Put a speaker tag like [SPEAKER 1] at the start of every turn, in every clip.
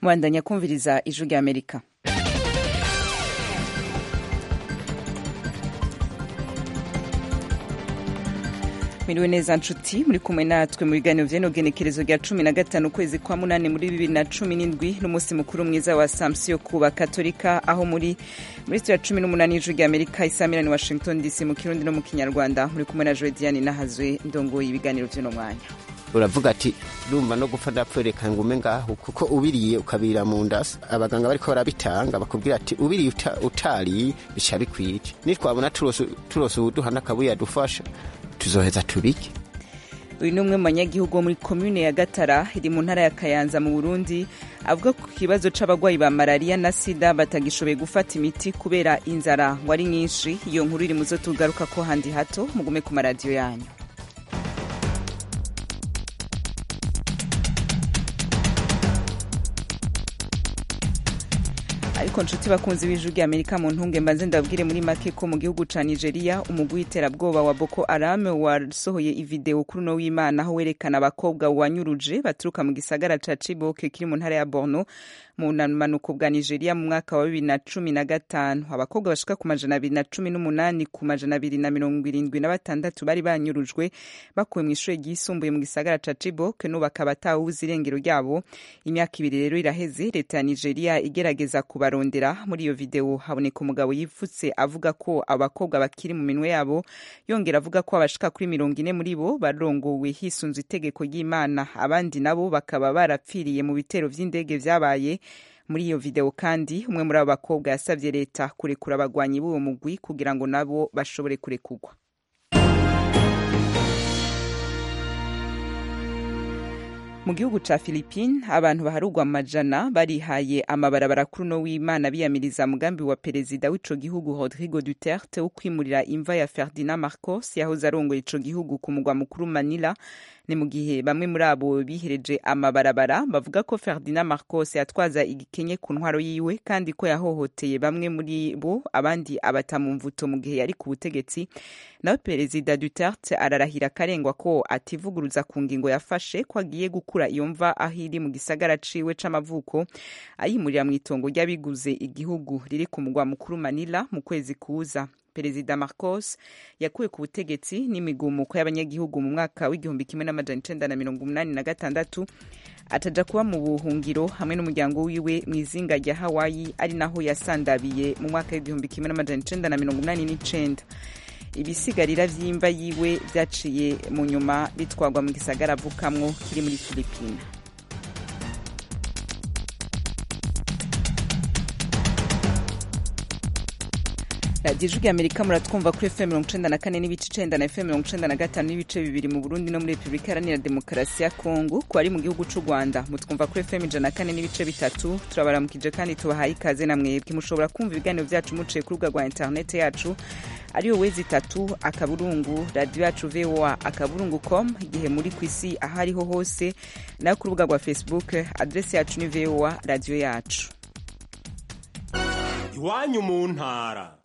[SPEAKER 1] mubandanya kumviriza ijwi rya amerika Miriwe neza nshuti muri kumwe natwe mu biganiro vy'eno genekerezo rya cumi na gatanu ukwezi kwa munani muri bibiri na cumi n'indwi n'umunsi mukuru mwiza wa samsiyo ku bakatolika aho muri muri sitira cumi n'umunani y'ijwi rya amerika isamirani washington dc mu kirundi no mu kinyarwanda muri kumwe na joediane nahazwe ndongoye ibiganiro vy'uno mwanya
[SPEAKER 2] uravuga ati ndumva no gupfa ndapfereka ngume ngaho kuko ubiriye ukabira mu nda abaganga bariko barabitanga bakubwira ati ubiriye uta, utariye bica bikwica nitwabona turose uwuduha n'akabuye yadufasha tuzoheza tubike
[SPEAKER 1] uyu ni umwe mu banyagihugu wo muri komune ya gatara iri mu ntara ya kayanza mu burundi avuga ku kibazo c'abagwayi ba malariya na sida batagishoboye gufata imiti kubera inzara ngo ari nyinshi iyo nkuru iri muzo tugaruka ko handi hato mugume ku maradiyo yanyu ariko nshuti bakunzi b'ijwi rya amerika mu ntunge mbanze ndababwire muri make ko mu gihugu ca nigeria umugwi w'iterabwoba wa boko haram wasohoye ivideo kuri uno w'imana aho werekana abakobwa wanyuruje baturuka mu gisagara ca ciboke kiri mu ntara ya borno mu manuko bwa nigeria mu mwaka wa bibiri na cumi na gatanu abakobwa bashika ku majana abiri na cumi n'umunani ku majana abiri na mirongo irindwi na batandatu bari banyurujwe bakuwe mu ishuri ryisumbuye mu gisagara ca ciboke n'ubu bakaba atawuzi irengero ryabo imyaka ibiri rero iraheze leta ya nigeria igerageza kubarondera muri iyo video haboneka umugabo yipfutse avuga ko abakobwa bakiri mu minwe yabo yongera avuga ko abashika kuri mirongo ine muri bo barongowe hisunzwe itegeko ry'imana abandi nabo bakaba barapfiriye mu bitero vy'indege vyabaye muri iyo video kandi umwe muri abo bakobwa yasabye leta kurekura abagwanyi b'uwo mugwi kugira ngo nabo bashobore kurekurwa mu gihugu ca philippine abantu baharugwa amajana barihaye amabarabara kuri uno w'imana biyamiriza mugambi wa perezida w'ico gihugu rodrigo duterte wo kwimurira imva ya ferdinand marcos yahoze arongoye ico gihugu ku mugwa mukuru manila ni mu gihe bamwe muri abo bihereje amabarabara bavuga ko ferdinand marcos yatwaza igikenye ku ntwaro yiwe kandi ko yahohoteye bamwe muri bo abandi abata mu mvuto mu gihe yari ku butegetsi nawe perezida duterte ararahira akarengwa ko ativuguruza ku ngingo yafashe ko agiye gukura iyo mva aho iri mu gisagara ciwe c'amavuko ayimurira mu itongo ry'abiguze igihugu riri ku mugwa mukuru manila mu kwezi kuza perezida marcos yakuwe ku butegetsi n'imigumuko y'abanyagihugu mu mwaka w'igihumbi kimwe n'amajana icenda na mirongo umunani na gatandatu ataja kuba mu buhungiro hamwe n'umuryango wiwe mu izinga rya hawaii ari naho yasandabiye mu mwaka w'igihumbi kimwe n'amajana icenda na mirongo umunani n'icenda ibisigarira vy'imva yiwe vyaciye mu nyuma bitwarwa mu gisagara avukamwo kiri muri filipina radiyo ijwi amerika muratwumva kuri fm mirongo icenda na kane n'ibice icenda na fm mirongo icenda na gatanu n'ibice bibiri mu burundi no muri repubulika iharanira demokarasi ya kongo ku bari mu gihugu c'u rwanda mutwumva kuri fm ijana na kane n'ibice bitatu turabaramukije kandi tubahaye ikaze na mwebwe mushobora kumva ibiganiro vyacu muciye ku rubuga rwa interinete yacu ariyo wezi itatu akaburungu radiyo yacu voa akaburungu com igihe muri ku isi aho ariho hose nayo ku rubuga rwa facebook adresi yacu ni voa radiyo yacu
[SPEAKER 3] iwanyu mu ntara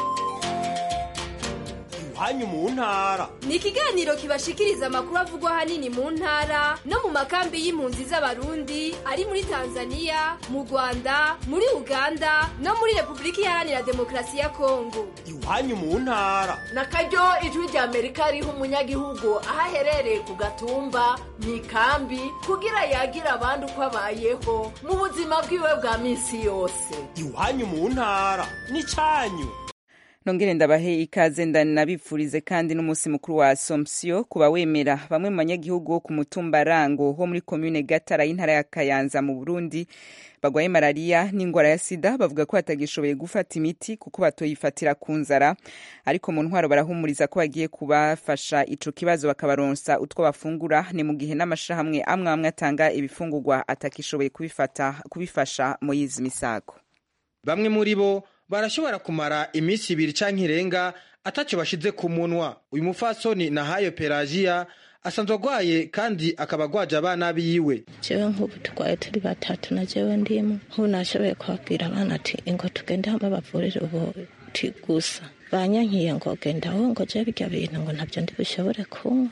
[SPEAKER 3] iwanyu mu ntara
[SPEAKER 4] ni ikiganiro kibashikiriza amakuru avugwa ahanini mu ntara no mu makambi y'impunzi z'abarundi ari muri tanzania mu rwanda muri uganda no muri repubulika iharanira demokarasi ya kongo
[SPEAKER 3] iwanyu mu ntara
[SPEAKER 5] na karyo ijwi rya amerika riha umunyagihugu aho aherereye ku gatumba mu ikambi kugira yagira abandi uko abayeho mu buzima bwiwe bwa minsi yose
[SPEAKER 3] iwanyu mu ntara ni cyanyu
[SPEAKER 1] nongere ndabahe ikaze ndanabipfurize kandi n'umunsi mukuru wa assomption kuba wemera bamwe mu banyagihugu wo ku mutumba rango ho muri komune gatara y'intara ya kayanza mu burundi bagwaye malariya n'ingwara ya sida bavuga ko batagishoboye gufata imiti kuko batoyifatira ku nzara ariko mu ntwaro barahumuriza ko bagiye kubafasha ico kibazo bakabaronsa utwo bafungura ni mu gihe n'amashirahamwe amwe amwe atanga ibifungurwa atakishoboye kubifata kubifasha mu yizi misago
[SPEAKER 6] bamwe muri bo barashobora kumara iminsi ibiri canke irenga ataco bashize ku munwa uyu mufasoni nahayo pelagiya asanzwe agwaye kandi akaba agwaje abana biwe
[SPEAKER 7] jewe nk'ubu turwaye turi batatu na jewe ndimo nk'ubu nashoboye kubabwira abana ati ingo tugende hamwe bavurire ubuti gusa banyankiye ngo genda wowe ngo je birya bintu ngo ntabyo ndi bushobore kunywa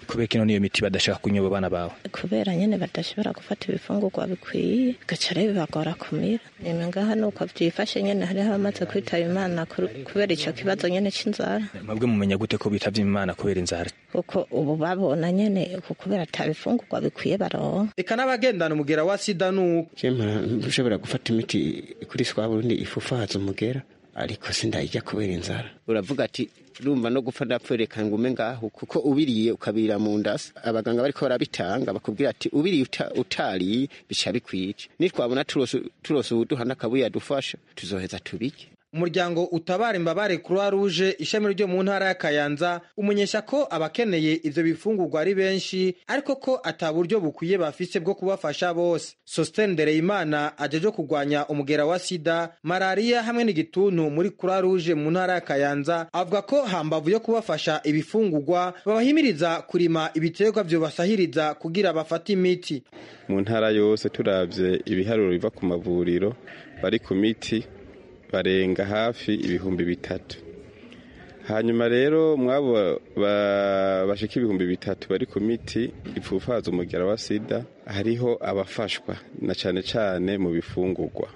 [SPEAKER 8] kubera kino niyo miti badashaka kunywa abana bawe
[SPEAKER 7] kubera nyene badashobora gufata ibifungurwa bikwiye gaca rero bibagora kumira nyuma ngaha nuko vyifashe nyene hariho abamaze kwitaba imana kubera ico kibazo nyene c'inzara
[SPEAKER 8] mwebwe mumenya gute ko bitavye imana kubera inzara
[SPEAKER 7] kuko ubu babona nyene kubera ata bifungurwa bikwiye baronka
[SPEAKER 6] eka n'abagendana umugera wa sida nuko
[SPEAKER 2] ushobora gufata imiti kuri swa burundi ifufahaza umugera ariko sindayijya kubera inzara uravuga ati rumva no gupfa ndapfereka ngume ngaho kuko ubiriye ukabira mu ndasi abaganga bariko barabitanga bakubwira ati ubiriye uta, utariye bica bikwica nitwabona turose ubuduha n'akabuye adufasha tuzoheza tubirye
[SPEAKER 6] umuryango utabara imbabare croix rouge ishami ryo mu ntara ya kayanza umenyesha ko abakeneye ivyo bifungurwa ari benshi ariko ko ata buryo bukwiye bafise bwo kubafasha bose sosten ndereyimana ajeje kurwanya umugera wa sida malariya hamwe n'igituntu muri croix rouge mu ntara ya kayanza avuga ko hambavu yo kubafasha ibifungurwa babahimiriza kurima ibiterwa vyobasahiriza kugira bafate imiti
[SPEAKER 9] mu ntara yose turavye ibiharuro biva ku mavuriro bari ku miti barenga hafi ibihumbi bitatu hanyuma rero mwabo bashika ibihumbi bitatu bari ku miti ipfufaza umugera wa sida hariho abafashwa na cane cane mu bifungurwa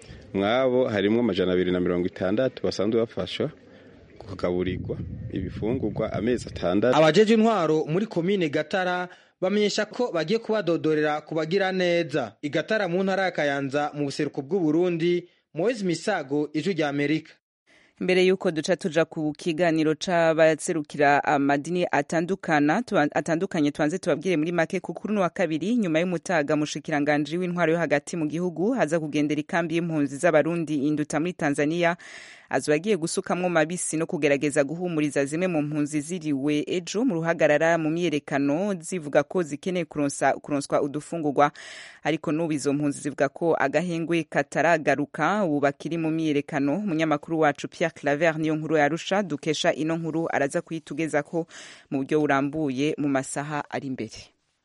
[SPEAKER 9] mwabo harimwo amajana abiri na mirongo itandatu basanzwe bafashwa kugaburirwa ibifungurwa amezi atandatu
[SPEAKER 6] abajeje intwaro muri komine gatara bamenyesha ko bagiye kubadodorera kubagira neza igatara mu ntara ya kayanza mu buseruko bw'uburundi Moise Misago ijwi rya Amerika
[SPEAKER 1] mbere yuko duca tuja ku kiganiro c'abaserukira amadini atandukana atandukanye tubanze tubabwire muri make ku kuri wa kabiri nyuma y'umutaga mushikiranganje w'intwaro yo hagati mu gihugu haza kugendera ikambi y'impunzi z'abarundi induta muri Tanzania azoba agiye gusukamwo mabisi no kugerageza guhumuriza zimwe mu mpunzi ziriwe ejo mu ruhagarara mu myiyerekano zivuga ko zikeneye kuronsa kuronswa udufungurwa ariko n'ubu izo mpunzi zivuga ko agahengwe kataragaruka ubu bakiri mu myiyerekano umunyamakuru wacu Pierre Claver niyo nkuru yarusha dukesha ino nkuru araza kuyitugeza ko mu buryo burambuye mu masaha ari imbere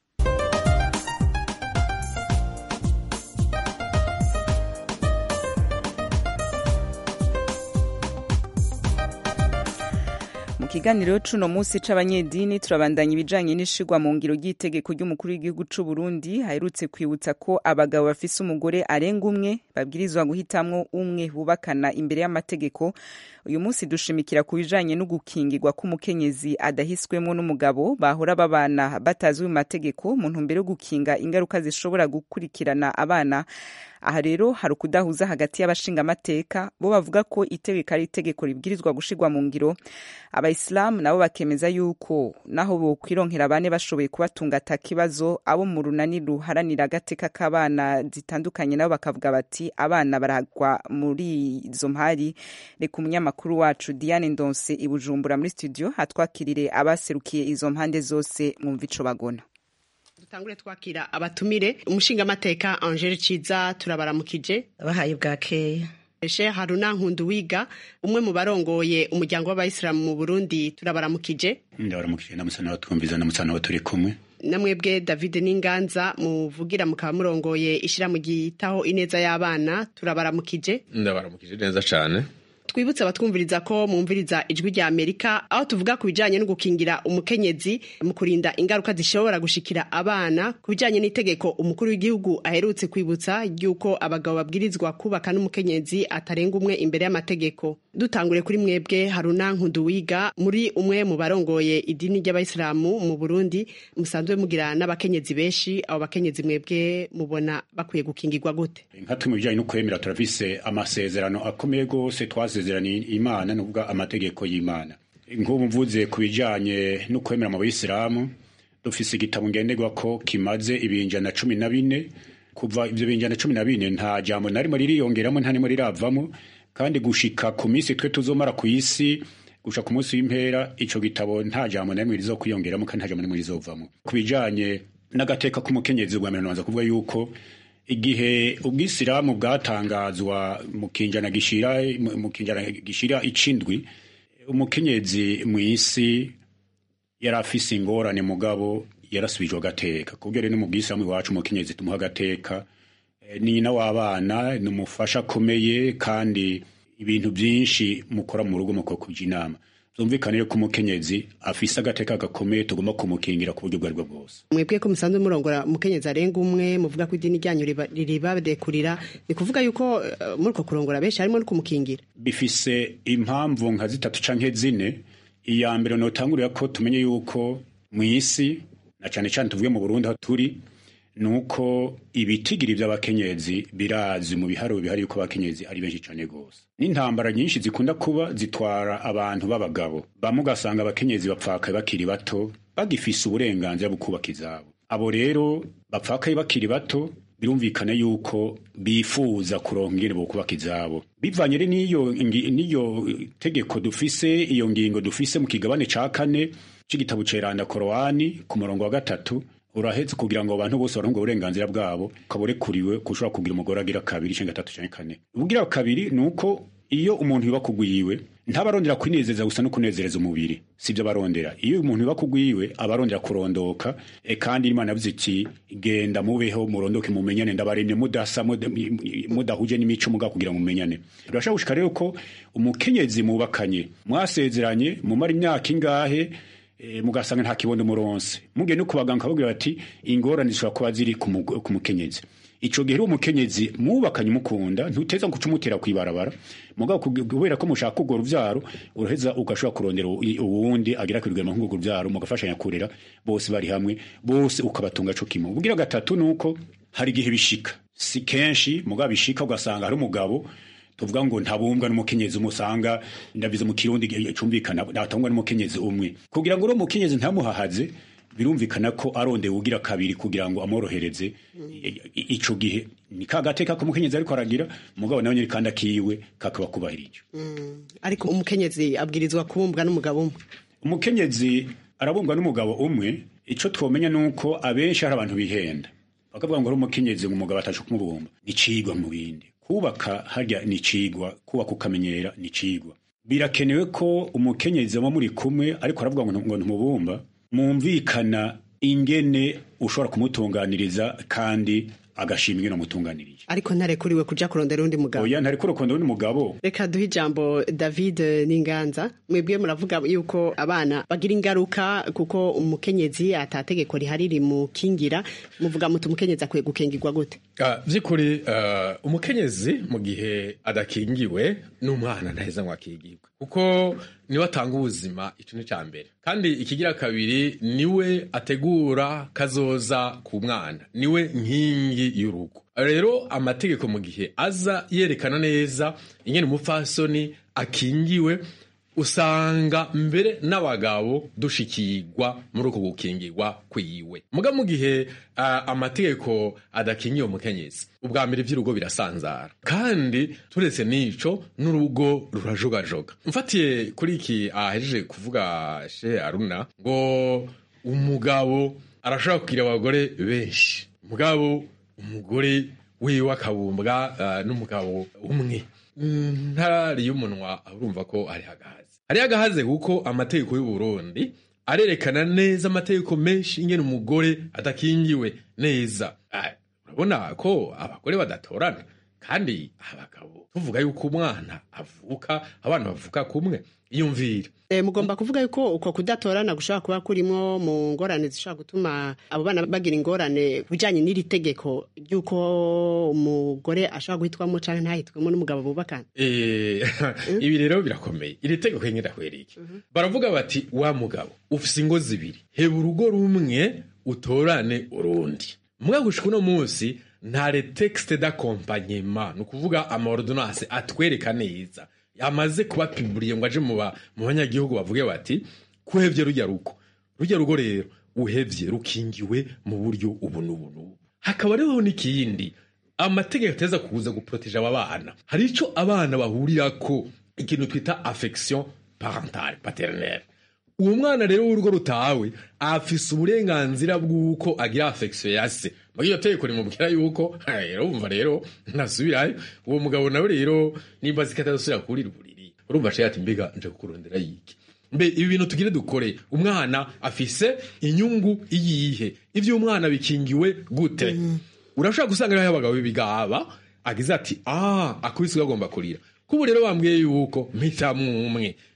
[SPEAKER 1] mu kiganiro cuno munsi c'abanyedini turabandanya ibijanye n'ishigwa mu ngiro ry'itegeko ry'umukuru w'igihugu c'u Burundi haherutse kwibutsa ko abagabo bafise umugore arenga umwe babwirizwa guhitamwo umwe bubakana imbere y'amategeko uyu munsi dushimikira ku bijanye no gukingirwa k'umukenyezi adahiswemwo n'umugabo bahora babana batazwi mu mategeko mu ntumbero yo gukinga ingaruka zishobora gukurikirana abana aha rero hari ukudahuza hagati y'abashingamateka bo bavuga ko itegeko ari itegeko ribwirizwa gushirwa mu ngiro abayisilamu nabo bakemeza yuko naho bokwironkera bane bashoboye kubatunga ata kibazo abo mu runani ruharanira agateka k'abana zitandukanye nabo bakavuga bati abana baragwa muri izo mpari reka umunyamakuru wacu diane ndonse i bujumbura muri studio hatwakirire abaserukiye izo mpande zose mwumva ico bagona
[SPEAKER 10] dutangure twakira abatumire umushingamateka angele ciza turabaramukije
[SPEAKER 11] bahaye bwakeya
[SPEAKER 10] Sheikh Haruna Nkunduwiga umwe mu barongoye umuryango w'abayisilamu mu Burundi turabaramukije
[SPEAKER 12] ndabaramukije namusana batwumviza namusana turi kumwe
[SPEAKER 10] namwebwe David Ninganza muvugira mukaba murongoye ishiramu gitaho ineza y'abana turabaramukije
[SPEAKER 13] ndabaramukije neza cyane
[SPEAKER 10] twibutse abatwumviriza ko mwumviriza ijwi rya Amerika aho tuvuga ku bijanye no gukingira umukenyezi mu kurinda ingaruka zishobora gushikira abana ku bijanye n'itegeko umukuru w'igihugu aherutse kwibutsa ry'uko abagabo babwirizwa kubaka n'umukenyezi atarenga umwe imbere y'amategeko dutangure kuri mwebwe Haruna Nkunduwiga muri umwe mu barongoye idini ry'abayisilamu mu Burundi musanzwe mugira n'abakenyezi benshi abo bakenyezi mwebwe mubona bakwiye gukingirwa gute
[SPEAKER 12] nka twe mu bijanye no kwemera turafise amasezerano akomeye gose twase amasezerano imana nuvuga amategeko y'imana nk'ubu mvuze ku bijanye no kwemera mu bayisilamu dufise igitabo ngenderwa ko kimaze ibinjana cumi na bine kuva ivyo binjana cumi na bine nta jambo narimo ririyongeramo nta nimo riravamo kandi gushika ku minsi twe tuzomara ku isi gushika ku munsi w'impera ico gitabo nta jambo narimwe rizokwiyongeramo kandi nta jambo narimwe rizovamo ku bijanye n'agateka k'umukenyezi bwa mbere nabanza kuvuga yuko igihe ubwisilamu bwatangazwa mu kinjana gishira mu kinjana gishira icindwi umukenyezi mu isi yari afise ingorane mugabo yarasubijwe agateka kubwo rero mu bwisilamu iwacu umukenyezi tumuha agateka ni nyina w'abana ni umufasha akomeye kandi ibintu byinshi mukora mu rugo muko kuja inama byumvikane ko umukenyezi afise agateka gakomeye tugomba kumukingira ku buryo ubwo aribwo bwose
[SPEAKER 10] mwebwe ko musanzwe murongora umukenyezi arenga umwe muvuga ko idini ryanyu riba- riribadekurira ni kuvuga yuko eh, muri uko kurongora benshi harimo no kumukingira
[SPEAKER 12] bifise impamvu nka zitatu canke zine iya mbere notangurira ko tumenye yuko mu isi na cane cane tuvuge mu Burundi aho turi nuko ibitigiri by'abakenyezi birazi mu biharuro bihari yuko abakenyezi ari benshi cane gose n'intambara nyinshi zikunda kuba zitwara abantu b'abagabo bamwe ugasanga abakenyezi bapfakaye bakiri bato bagifise uburenganzira bwo kubaka izabo abo rero bapfakaye bakiri bato birumvikana yuko bifuza kuronka ingene bo kubaka izabo bivanye rero n'iyo ngi- n'iyo tegeko dufise iyo ngingo dufise mu kigabane ca kane c'igitabo ceranda korowani ku murongo wa gatatu urahetse kugira ngo abantu bose baronke uburenganzira bwabo kaburekuriwe kushobora kugira umugore agira kabiri canke gatatu canke kane ubugira kabiri ni uko iyo umuntu yuba kugwiwe ntabarondera kwinezeza gusa no kunezereza umubiri sibyo barondera iyo umuntu yuba kugwiwe abarondera kurondoka e kandi imana yavuze iti genda mubeho murondoke mumenyane ndabaremye mudasa muda- mudahuje n'imico muga kugira ngo mumenyane birashobora gushika rero ko umukenyezi mubakanye mwasezeranye mumara imyaka ingahe e, mugasanga nta kibondo muronse mugiye no kubaganga bakababwira bati ingorane zishobora kuba ziri ku mugo- ku mukenyezi ico gihe rero umukenyezi mubakanye mukunda ntuteza guca umutera kwibarabara mugabo kug- kubera ko mushaka urwo ruvyaro uraheza ugashobora kurondera u- uwundi agira kwirwema nk'urwo ruvyaro mugafashanya kurera bose bari hamwe bose ukabatunga co kimwe ubugira gatatu nuko hari igihe bishika si kenshi mugabo bishika ugasanga hari umugabo tuvuga ngo ntabumbwa n'umukenyezi umwe usanga ndabize mu kirundi gihe cumvikana natangwa n'umukenyezi umwe kugira ngo uro mukenyezi ntamuhahaze birumvikana ko arondeye ugira kabiri kugira ngo amworohereze I- i- ico gihe ni ka gateka ko umukenyezi ariko aragira mugabo nawe nyiri kandi akiwe kakaba kubahirije
[SPEAKER 10] ariko umukenyezi abwirizwa kubumbwa n'umugabo umwe
[SPEAKER 12] umukenyezi arabumbwa n'umugabo umwe ico twomenya nuko abenshi hari abantu bihenda bakavuga ngo ari umukenyezi ngo umugabo atashe kumubumba ni cigwa mu bindi kubaka harya ni cigwa kubaka ukamenyera ni cigwa birakenewe ko umukenyezi aba muri kumwe ariko aravuga ngo ngo ntumubumba mwumvikana ingene ushobora kumutunganiriza kandi agashima ingene umutunganirije
[SPEAKER 10] ariko ntarekuriwe kuja kurondera undi mugabo
[SPEAKER 12] oya ntariko urukundo n'undi mugabo
[SPEAKER 10] reka duhe ijambo david n'inganza mwebwe muravuga yuko abana bagira ingaruka kuko umukenyezi atategeko rihari rimukingira muvuga muti umukenyezi akwiye gukingirwa gute
[SPEAKER 11] Ah, vy'ukuri ah, umukenyezi mu gihe adakingiwe n'umwana ntaheza ngo akingirwe kuko niwe atanga ubuzima ico ni ca mbere kandi ikigira kabiri niwe ategura kazoza ku mwana niwe nkingi y'urugo rero amategeko mu gihe aza yerekana neza ingene umupfasoni akingiwe usanga mbere n'abagabo dushikirwa muri uko gukingirwa kwiwe muga mu gihe uh, amategeko adakingiye umukenyezi ubwa mbere ivy'urugo birasanzara kandi turetse n'ico n'urugo rurajogajoga mfatiye kuri iki ahejeje kuvuga she aruna ngo umugabo arashobora kugira abagore benshi mugabo umugore wiwe akabumbwa uh, n'umugabo umwe ntari y'umunwa urumva ko ari hagahaze ari hagahaze kuko amategeko y'u Burundi arerekana neza amategeko menshi ingene umugore adakingiwe neza Ah, urabona ko abagore badatorana kandi abagabo tuvuga yuko umwana avuka abana bavuka kumwe iyumvire
[SPEAKER 10] E, mugomba kuvuga yuko uko kudatorana gushobora kuba kurimwo mu ngorane zishobora gutuma abo bana bagira ingorane ku bijanye n'iri tegeko ry'uko umugore ashobora guhitwamo canke ntahitwemo n'umugabo bubakana
[SPEAKER 11] Eh, ibi rero birakomeye iri tegeko nyine ndahwereye baravuga bati wa mugabo ufise ingo zibiri heba urugo rumwe utorane urundi mugabo gushika uno munsi nta retexte d'accompagnement ni ukuvuga amaordonance atwereka neza yamaze kuba piburiye ngo aje mu ba- mu banyagihugu bavuge bati kuhevye rujya rugo rujya rugo rero uhevye rukingiwe mu buryo ubu n'ubu n'ubu hakaba rero n'ikindi amategeko ateza kuza guproteja aba bana hari ico abana bahurirako ikintu twita affection parentale paternelle uwo mwana rero w'urugo rutawe afise uburenganzira bw'uko agira affection ya se muri iyo tegeko rimubwira yuko "Ha, rero wumva rero ntasubirayo uwo mugabo nawe rero nimba ziko atazosubira kurira uburiri urumva aciye ati mbega nje kukurondera yiki mbe ibi bintu tugire dukore umwana afise inyungu iyihe ivyo umwana bikingiwe gute urashobora gusanga rero abagabo b'ibigaba agize ati ah akubise agomba kurira kubu rero bambwiye yuko mpitamwo umwe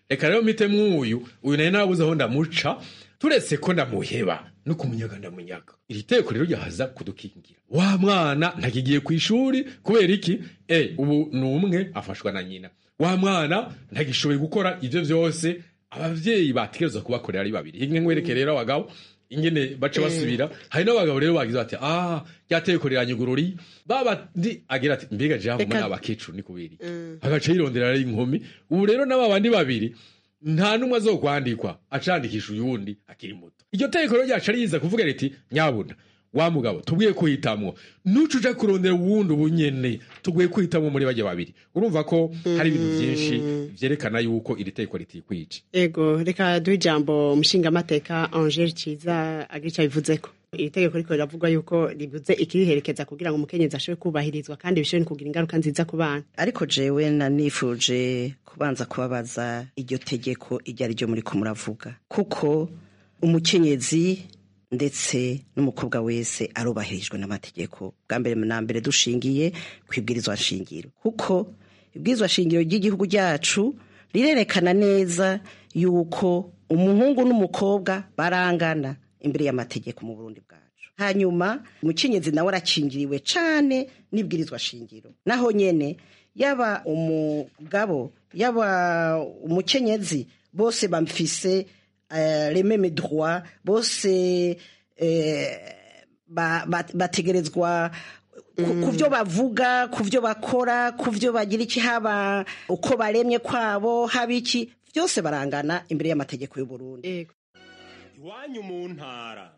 [SPEAKER 11] reka rero mpite mwuyu uyu nayo nabuze aho ndamuca turetse ko ndamuheba no kumunyaga ndamunyaga iri teko rero ryahaza kudukingira wa mwana ntakigiye ku ishuri kubera iki e ubu ni umwe afashwa na nyina wa mwana ntagishoboye gukora ibyo byose abavyeyi bategerezwa kubakorera ari babiri inge nkwereke rero abagabo ingene baca basubira hari n'abagabo rero bagize bati ah ryateko riranyugururi babandi agira ati mbega jean
[SPEAKER 10] Reka-
[SPEAKER 11] muri abakecuru ni kubiri agaca yirondera ari inkumi ubu rero n'aba bandi babiri nta n'umwe azokwandikwa acandikisha uyundi akiri muto iryo tegeko rero ryaca riza kuvuga riti nyabuna wa mugabo tubwiye kuhitamwo nuca uja kurondera uwundi ubunyene tubwiye kuhitamwo muri bajya babiri urumva ko hari ibintu byinshi vyerekana yuko iri tegeko ritikwica
[SPEAKER 10] ego reka duhe ijambo umushingamateka angele ciza agira icyo abivuzeko iri tegeko riko riravugwa yuko ribuze ikiriherekeza kugira ngo umukenyezi ashobore kubahirizwa kandi bishobore no kugira ingaruka nziza ku bana
[SPEAKER 13] ariko jewe nanifuje kubanza kubabaza iryo tegeko iryo ari ryo muri ko muravuga kuko umukenyezi ndetse n'umukobwa wese arubahirijwe n'amategeko bwa mbere na mbere dushingiye ku ibwirizwa nshingiro kuko ibwirizwa nshingiro ry'igihugu cyacu rirerekana neza yuko umuhungu n'umukobwa barangana imbere y'amategeko mu burundi bwacu hanyuma umukenyezi nawe arakingiriwe cane n'ibwirizwa shingiro naho nyene yaba umugabo yaba umukenyezi bose bamfise eh, les mêmes droits bose eh, ba- ba- bategerezwa ku- ku byo bavuga ku byo bakora ku byo bagira iki haba uko baremye kwabo haba iki byose barangana imbere y'amategeko y'u Burundi
[SPEAKER 3] iwanyu mu ntara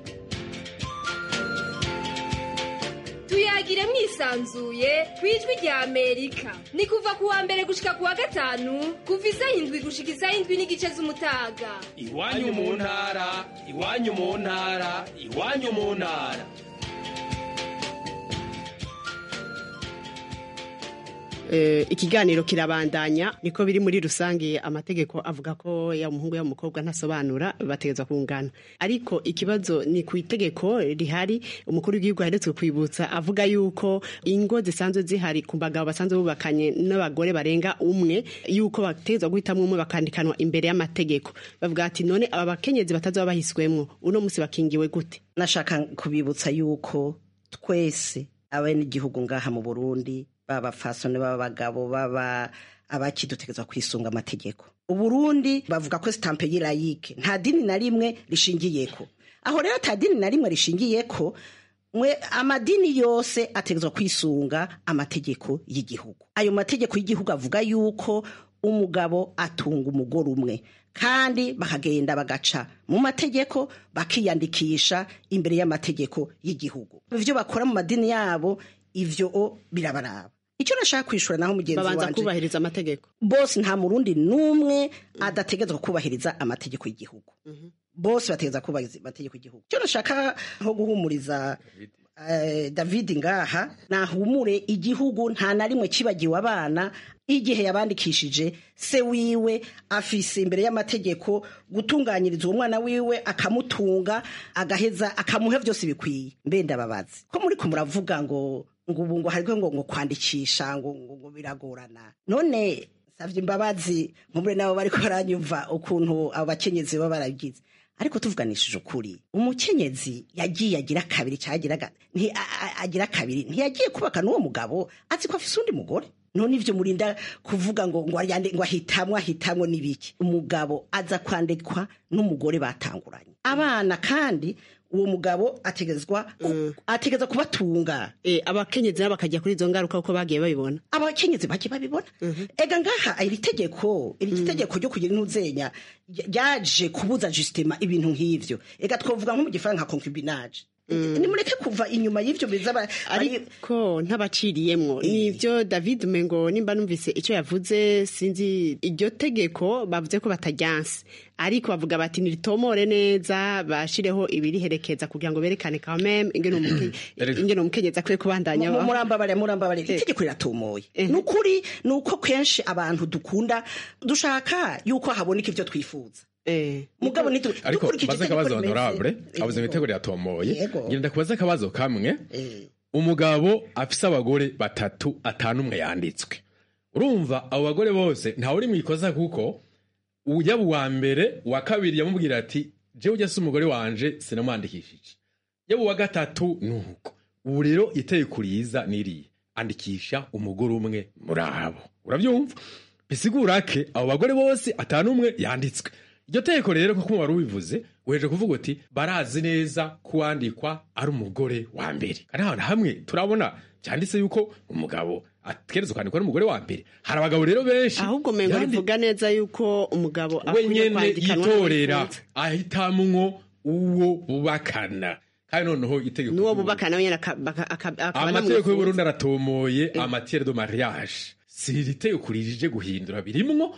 [SPEAKER 4] tuyagire mwisanzuye ku ijwi rya amerika ni kuva ku wa mbere gushika ku wa gatanu kuva isaha indwi gushika isaha indwi n'igice z'umutaga
[SPEAKER 3] iwanyu mu ntara iwanyu mu ntara iwanyu mu ntara
[SPEAKER 10] Eh, ikiganiro kirabandanya niko biri muri rusange amategeko avuga ko ya umuhungu ya umukobwa ntasobanura bategezwa kungana ariko ikibazo ni ku itegeko rihari umukuru w'igihugu aheretswe kwibutsa avuga yuko ingo zisanzwe zihari ku bagabo basanzwe bubakanye n'abagore barenga umwe yuko bategezwa guhitamwo umwe bakandikanwa imbere y'amategeko bavuga ati none aba bakenyezi batazoba bahiswemwo uno musi bakingiwe gute
[SPEAKER 13] nashaka kubibutsa yuko twese abenegihugu ngaha mu burundi baba fasone baba abagabo baba abakidutegerezwa kwisunga amategeko uburundi bavuga ko sitampe y'irayike nta dini na rimwe rishingiyeko aho rero ata dini na rimwe rishingiyeko mwe amadini yose ategerezwa kwisunga amategeko y'igihugu ayo mategeko y'igihugu avuga yuko umugabo atunga umugore umwe kandi bakagenda bagaca mu mategeko bakiyandikisha imbere y'amategeko y'igihugu ibyo bakora mu madini yabo ivyo o birabaraba icyo nashaka kwishura naho mugenzi
[SPEAKER 10] babanza
[SPEAKER 13] wanje
[SPEAKER 10] kubahiriza amategeko
[SPEAKER 13] bose nta murundi n'umwe adategerezwa kubahiriza amategeko y'igihugu bose bategereza kubahiriza amategeko y'igihugu icyo nashaka nko guhumuriza eh, david ngaha nahumure igihugu nta na rimwe kibagiwe abana igihe yabandikishije se wiwe afise imbere y'amategeko gutunganyiriza uwo mwana wiwe akamutunga agaheza akamuha byose bikwiye mbe ndababazi ko muri ko muravuga ngo ngo ubu ngo hariho ngo ngo kwandikisha ngo ngo ngo biragorana none savye imbabazi mumure nabo bariko baranyumva ukuntu abo bakenyezi baba baragize ariko tuvuganishije ukuri umukenyezi yagiye agira kabiri cyagira nti a- a- agira kabiri ntiyagiye kubaka n'uwo mugabo azi ko afise undi mugore none ivyo murinda kuvuga ngo ngo yande ngo ahitamwe ahitamwe n'ibiki umugabo aza kwandikwa n'umugore batanguranye abana kandi uwo mugabo ategezwa ategeza kubatunga
[SPEAKER 10] eh abakenyezi nabo bakajya kuri izo ngaruka uko bagiye babibona
[SPEAKER 13] abakenyezi bake babibona ega ngaha iri tegeko iri tegeko ryo kugira intuzenya ryaje kubuza justement ibintu nk'ivyo ega twovuga nko mu gifaransa nka concubinage nimureke kuva inyuma y'ivyo biza ba- bari-
[SPEAKER 10] ariko ntabaciriyemwo nivyo david mengo nimba numvise icyo yavuze sinzi iryo tegeko bavuze ko batajyanse ariko bavuga bati niritomore neza bashireho ibiriherekeza kugira ngo berekane quand même ingene umuke- ingene umukenyezi akwiye kubandanya
[SPEAKER 13] Mu-
[SPEAKER 10] abaho.
[SPEAKER 13] murambabare murambabare itegeko riratomoye ni ukuri ni uko kenshi abantu dukunda dushaka yuko haboneka ivyo twifuza mugabo nitu-
[SPEAKER 11] ariko
[SPEAKER 13] dukurikije
[SPEAKER 11] baze
[SPEAKER 13] itegeko
[SPEAKER 11] akabazo
[SPEAKER 13] rimeze.
[SPEAKER 11] honorable abuze mu itegeko ryatomoye
[SPEAKER 13] Yego.
[SPEAKER 11] ngenda kubaza akabazo kamwe umugabo afise abagore batatu atanu umwe yanditswe urumva abo bagore bose ntawe uri mu ikosa kuko yaba uwa mbere uwa kabiri yamubwira ati jewe ujya si umugore wanje sinamwandikishije yaba uwa gatatu ni uko ubu rero itegeko riza niriye andikisha umugore umwe muri abo urabyumva bisigura ke abo bagore bose atanu umwe yanditswe iryo tegeko rero nk'uko wari ubivuze weje kuvuga uti barazi neza ko uwandikwa ari umugore wa mbere kandi ahantu hamwe turabona cyanditse yuko umugabo ategerezwa kwandikwa n'umugore wa mbere hari abagabo rero benshi
[SPEAKER 10] ahubwo mengo
[SPEAKER 11] yandi-
[SPEAKER 10] rivuga neza yuko umugabo
[SPEAKER 11] we
[SPEAKER 10] akwiye
[SPEAKER 11] nyene
[SPEAKER 10] kwandikanwa
[SPEAKER 11] yitorera
[SPEAKER 10] n'uwifuza.
[SPEAKER 11] ahitamwo uwo bubakana kandi noneho itegeko
[SPEAKER 10] n'uwo bubakana wenyine aka- baka- aka- akaba
[SPEAKER 11] amategeko
[SPEAKER 10] anamwifuza.
[SPEAKER 11] y'uburundi aratomoye amatiere de mariage si iri tegeko ririje guhindura birimwo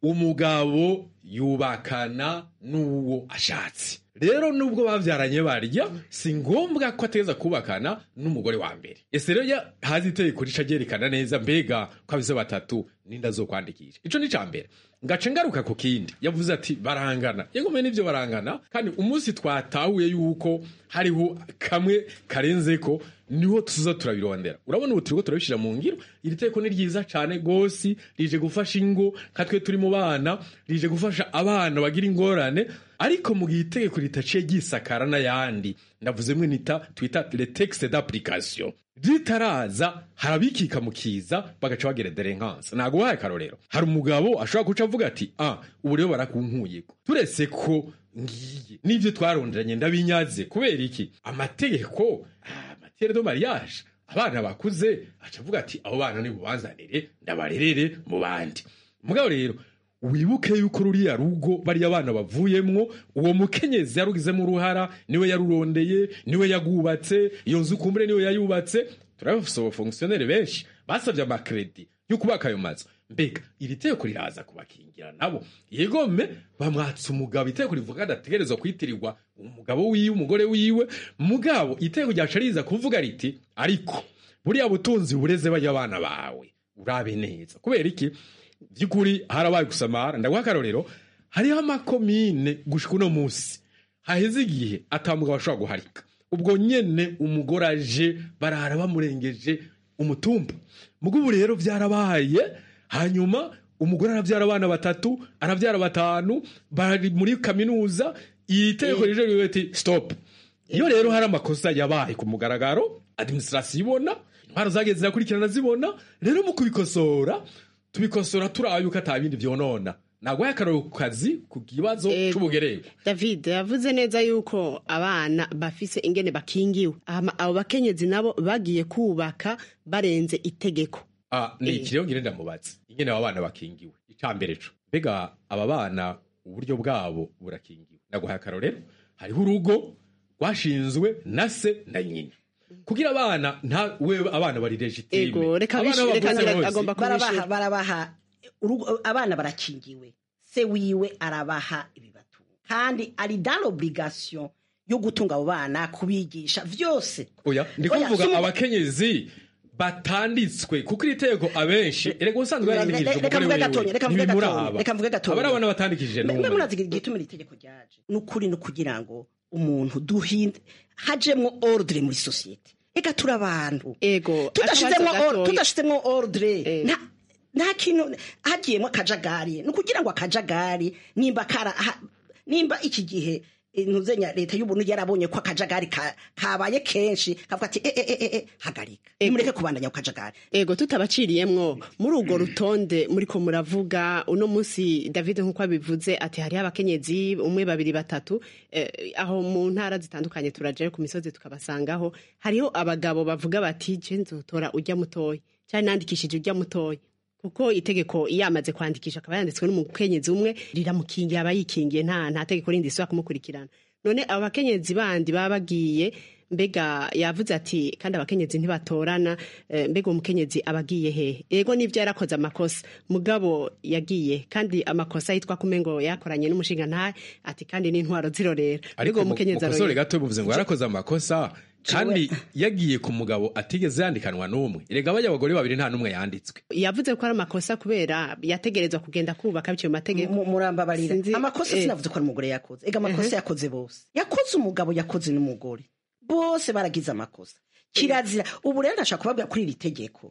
[SPEAKER 11] umugabo yubakana n'uwo ashatse rero nubwo bavyaranye barya si ngombwa ko ategeza kubakana n'umugore wa mbere ese rero ya- hazi itegeko rica ryerekana neza mbega ko abize batatu ninda zo kwandikisha ico ni ca mbere ngaca ngaruka ku kindi yavuze ati barangana yegome n'ivyo barangana kandi umunsi twatahuye yuko hariho kamwe karenzeko niho tuza turabirondera urabona ubu turiko turabishira mu ngiro iri teko ni ryiza cane gose rije gufasha ingo nka twe turi mu bana rije gufasha abana bagira ingorane ariko mu gihe itegeko ritaciye ryisakara n'ayandi ndavuze mwe nita twita le texte d'application ritaraza harabikika mu kiza bagaca bagira derenkanse ntabwo uhaye akarorero hari umugabo ashobora guca avuga ati ah ubu rero barakunkuyeko turetse ko ngiye n'ibyo twaronderanye ndabinyaze kubera iki amategeko ah, matiere de mariage abana bakuze aca avuga ati abo bana nimubanzanire ndabarerere mu bandi mugabo rero wibuke yuko ruriya rugo bariya abana bavuyemwo uwo mukenyezi yarugizemo uruhara niwe yarurondeye niwe yagubatse iyo nzu kumbure niwe yayubatse turabafise abafongisiyoneri benshi basabye amakredi yo kubaka ayo mazu mbega iri teko riraza kubakingira nabo yegome bamwatsa umugabo iteko rivuga adategerezwa kwitirirwa umugabo wiwe umugore wiwe mugabo iteko ryaca riza kuvuga riti ariko buriya butunzi bureze bajya abana bawe urabe neza kubera iki by'ukuri harabaye gusamara ndaguha akarorero hariho amakomine gushika uno munsi haheze igihe atamugabo ashobora guharika ubwo nyene umugore aje barara bamurengeje umutumba mugo ubu rero byarabaye hanyuma umugore arabyara abana batatu arabyara batanu bari muri kaminuza iri tegeko rije rivuga ati stop iyo rero hari amakosa yabaye ku mugaragaro administration ibona intwaro zagiye zirakurikirana zibona rero mu kubikosora tubikosora turabe yuko ata bindi vyonona nagwaye akararo ku kazi ku kibazo c'ubugererwa
[SPEAKER 10] david yavuze neza yuko abana bafise ingene bakingiwe Hama abo bakenyezi nabo bagiye kubaka barenze itegeko
[SPEAKER 11] Ah, ni
[SPEAKER 10] Eh.
[SPEAKER 11] iki rero ngire ndamubaza ingene aba bana bakingiwe icambere co mbega aba bana uburyo bwabo burakingiwe ndaguhaye akarorero hariho urugo rwashinzwe na se na nyina kugira abana nta we abana bari legitime
[SPEAKER 10] Ego, reka
[SPEAKER 11] Abana
[SPEAKER 10] bishi- reka
[SPEAKER 11] bavuze
[SPEAKER 10] ngira-
[SPEAKER 11] bose.
[SPEAKER 10] agomba
[SPEAKER 13] barabaha barabaha urugo- abana barakingiwe se wiwe arabaha ibibatunga kandi ari dans l'obligation yo gutunga abo bana kubigisha vyose
[SPEAKER 11] oya ndi
[SPEAKER 13] Oya,
[SPEAKER 11] kuvuga
[SPEAKER 13] si-
[SPEAKER 11] abakenyezi batanditswe kuko iri tegeko abenshi erega ubusanzwe
[SPEAKER 13] Reka-
[SPEAKER 11] yarandikishije
[SPEAKER 13] reka
[SPEAKER 11] umugore
[SPEAKER 13] mvuge
[SPEAKER 11] wiwe
[SPEAKER 13] gatonya, reka mvuge
[SPEAKER 11] ntibimuraba
[SPEAKER 13] gatonya, reka mvuge gatonya.
[SPEAKER 11] aba ari abana batandikishije
[SPEAKER 13] mbe
[SPEAKER 11] n'umwe
[SPEAKER 13] munazi igituma iri tegeko ryaje ni ukuri ni ukugira ngo umuntu duhinde hajemwo ordre muri sosiyete ega turi abantu
[SPEAKER 10] ego
[SPEAKER 13] tudashizemwo
[SPEAKER 10] akabazo
[SPEAKER 13] or-
[SPEAKER 10] gatoya.
[SPEAKER 13] tudashizemwo ordre nta nta kintu hagiyemo akajagari ni ukugira ngo akajagari nimba kara ha- nimba iki gihe ntuzenya leta y'ubuntu yarabonye ko akajagari ka- kabaye kenshi kavuga ati eh, eh, eh, eh, hagarika nimureke kubandanya ku kajagari
[SPEAKER 10] ego tutabaciriyemwo muri urwo rutonde muriko muravuga uno munsi david nk'uko abivuze ati hariho abakenyezi umwe babiri batatu eh, aho mu ntara zitandukanye turajayo ku misozi tukabasangaho hariho abagabo bavuga bati je nzotora ujya mutoya cyane nandikishije ujya mutoya kuko itegeko iyo amaze kwandikisha akaba yanditswe n'umukenyezi umwe riramukingiye aba yikingiye nta nta tegeko rindi risubira kumukurikirana none abo bakenyezi bandi baba bagiye mbega yavuze ati kandi abakenyezi ntibatorana eh, mbega uwo mukenyezi aba agiye hehe ego nivyo yarakoze amakosa mugabo yagiye kandi amakosa yitwa kume ngo yakoranye n'umushinga ntahe ati kandi n'intwaro zirorera
[SPEAKER 11] ariko
[SPEAKER 10] uwo
[SPEAKER 11] mu-
[SPEAKER 10] mukenyezi
[SPEAKER 11] mukosore
[SPEAKER 10] aroye.
[SPEAKER 11] gato bivuze ngo yarakoze amakosa kandi yagiye ku mugabo atigeze yandikanwa n'umwe erega bajya abagore babiri nta n'umwe yanditswe
[SPEAKER 10] yavuze ko ari amakosa kubera yategerezwa kugenda kubaka biciye mu mategeko
[SPEAKER 13] murambabarira
[SPEAKER 10] Sinzi-
[SPEAKER 13] amakosa
[SPEAKER 10] eh.
[SPEAKER 13] sinavuze ko ari umugore yakoze ega amakosa yakoze bose yakoze umugabo yakoze n'umugore bose baragize amakosa kirazira ubu rero ndashaka kubabwira kuri iri tegeko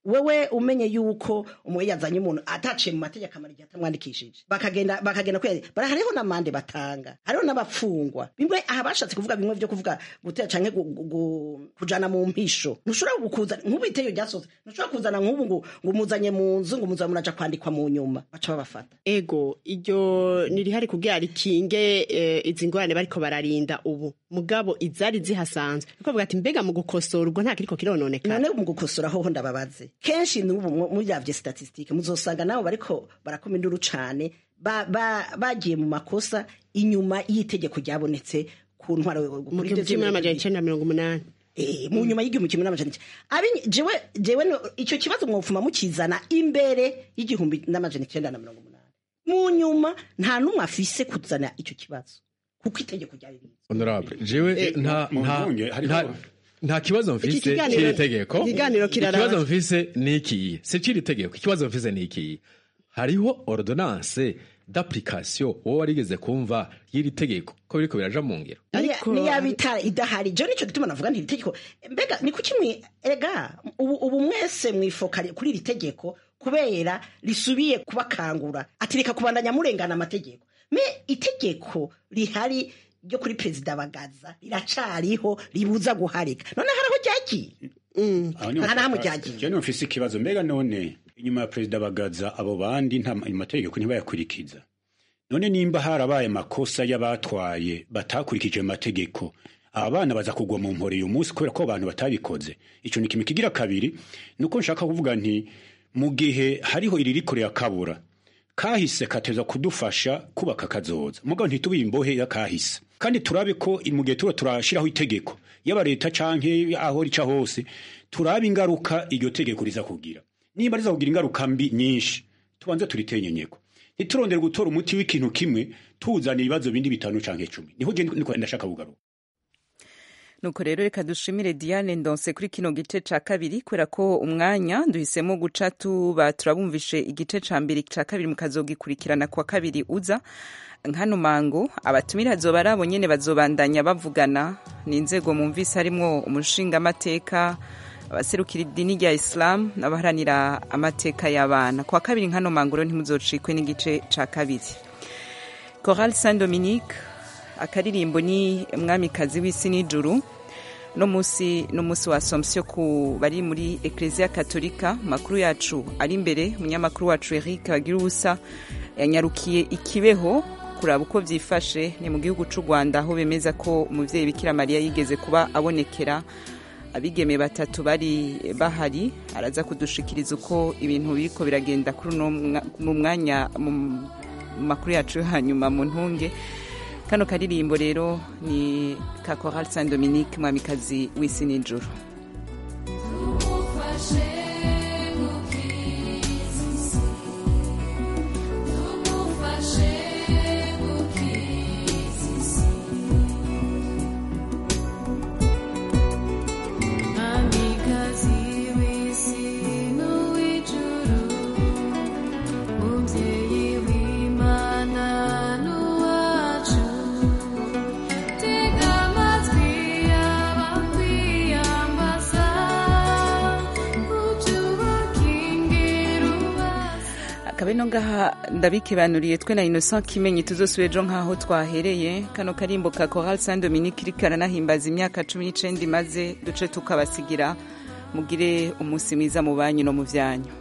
[SPEAKER 13] wewe umenye yuko umwe yazanye umuntu ataciye mu mategeko amara igihe atamwandikishije bakagenda bakagenda kwezi bara hariho n'amande batanga hariho n'abapfungwa bimwe aha bashatse kuvuga bimwe vyo kuvuga gutera canke gu- gu- gu- kujana mu mpisho ntushobora gukuzana nk'ubu iteye ryasoze ntushobora kuzana nk'ubu ngo ngo umuzanye mu nzu ngo umuzanye muraja kwandikwa mu nyuma baca babafata
[SPEAKER 10] ego iryo nirihari kugira rikinge eh, izi ngorane bariko bararinda ubu mugabo izari zihasanzwe niko bavuga ati mbega mu gukosora ubwo nta kiriko kirononekara
[SPEAKER 13] none mu gukosora hoho ndababaze kenshi n'ubu mu- muravye statistique muzosanga nabo bariko barakoma induru cane ba- ba- bagiye mu makosa inyuma y'itegeko ryabonetse ku ntwaro
[SPEAKER 10] mu gihumbi kimwe n'amajana icenda na mirongo umunani
[SPEAKER 13] Eh, mu nyuma y'igihumbi kimwe n'amajana icenda Abi- jewe jewe no- ico kibazo mwofuma mukizana imbere y'igihumbi n'amajana icenda na mirongo umunani mu nyuma nta n'umwe afise kuzana ico kibazo kuko itegeko ryari riri
[SPEAKER 11] honorable jewe
[SPEAKER 13] Eh,
[SPEAKER 11] nta
[SPEAKER 12] mu
[SPEAKER 11] nta
[SPEAKER 12] ntunge, hariho-
[SPEAKER 11] nta nta kibazo mfise
[SPEAKER 10] kiganiro-
[SPEAKER 11] c'iri tegeko
[SPEAKER 10] ikiganiro kiraraba.
[SPEAKER 11] ikibazo mfise ni ikiyi si c'iri tegeko ikibazo mfise ni ikiyi hariho ordonnance d'application wowe warigeze kumva y'iri tegeko ko biriko biraja mu ngiro
[SPEAKER 10] Ariko-
[SPEAKER 13] niya bita idahari jo nico gituma navuga nti iri tegeko mbega ni kuki mwi ega ubu, ubu mwese mwifoka kuri iri tegeko kubera risubiye kubakangura ati reka kubandanya murengana amategeko me itegeko rihari ryo kuri perezida bagaza riracariho ribuza guharika none haraho ryagiye
[SPEAKER 12] Aho niho-
[SPEAKER 13] nta nahamwe ryagiye
[SPEAKER 12] Je niho mfise ikibazo mbega none inyuma ya perezida bagaza abo bandi nta amategeko ntibayakurikiza none nimba harabaye amakosa y'abatwaye batakurikije amategeko aba bana baza kugwa mu mpore uyu munsi kubera ko abantu batabikoze ico ni kimwe kigira kabiri nuko nshaka kuvuga nti mu gihe hariho iririko rirakabura kahise kateza kudufasha kubaka kazoza mugabo ntitube imbohe ya kahise kandi turabe ko mu gihe tura turashiraho itegeko yaba leta canke aho rica hose turabe ingaruka iryo tegeko riza kugira nimba riza kugira ingaruka mbi nyinshi tubanze turitenyenyeko ntiturondere gutora umuti w'ikintu kimwe tuzana ibibazo bindi bitanu canke cumi niho je niko ndashaka kugaruka
[SPEAKER 1] nuko rero reka dushimire diane ndonse kuri kino gice ca kabiri kubera ko umwanya duhisemo guca tuba turabumvishe igice ca mbere ca kabiri mukazogikurikirana kwa kabiri uza nkano mango abatumira azoba ari abo nyene bazobandanya bavugana ni inzego mumvise harimwo umushingamateka abaserukira idini rya isilamu n'abaharanira amateka y'abana kwa kabiri nkano mango rero ntimuzocikwe n'igice ca kabiri Coral Saint Dominique akaririmbo ni mwamikazi w'isi n'ijuru no musi no musi wa Assomption ku bari muri Ecclesia Katolika makuru yacu ari imbere munyamakuru wacu Eric bagira ubusa yanyarukiye ikibeho kuraba uko vyifashe ni mu gihugu c'u Rwanda aho bemeza ko umuvyeyi Bikira Mariya yigeze kuba abonekera abigeme batatu bari bahari araza kudushikiriza uko ibintu biriko biragenda kuri uno mwa- mu mwanya mu mu makuru yacu yo hanyuma mu ntunge kano karirimbo rero ni ka Choral Saint Dominique mwamikazi w'isi n'ijuru
[SPEAKER 14] Mwamikazi w'isi n'uw'ijuru, mubyeyi w'Imana n'uwacu, tega amatwi abakwiyambaza, ubyubakingire ubaze.
[SPEAKER 1] akabe no ngaha ndabikibanuriye twe na Innocent Kimenyi tuzosubire ejo nk'aho twahereye kano karimbo ka Choral Saint Dominique iriko aranahimbaza imyaka cumi n'icenda imaze duce tukabasigira mugire umunsi mwiza mu banyu no mu vyanyu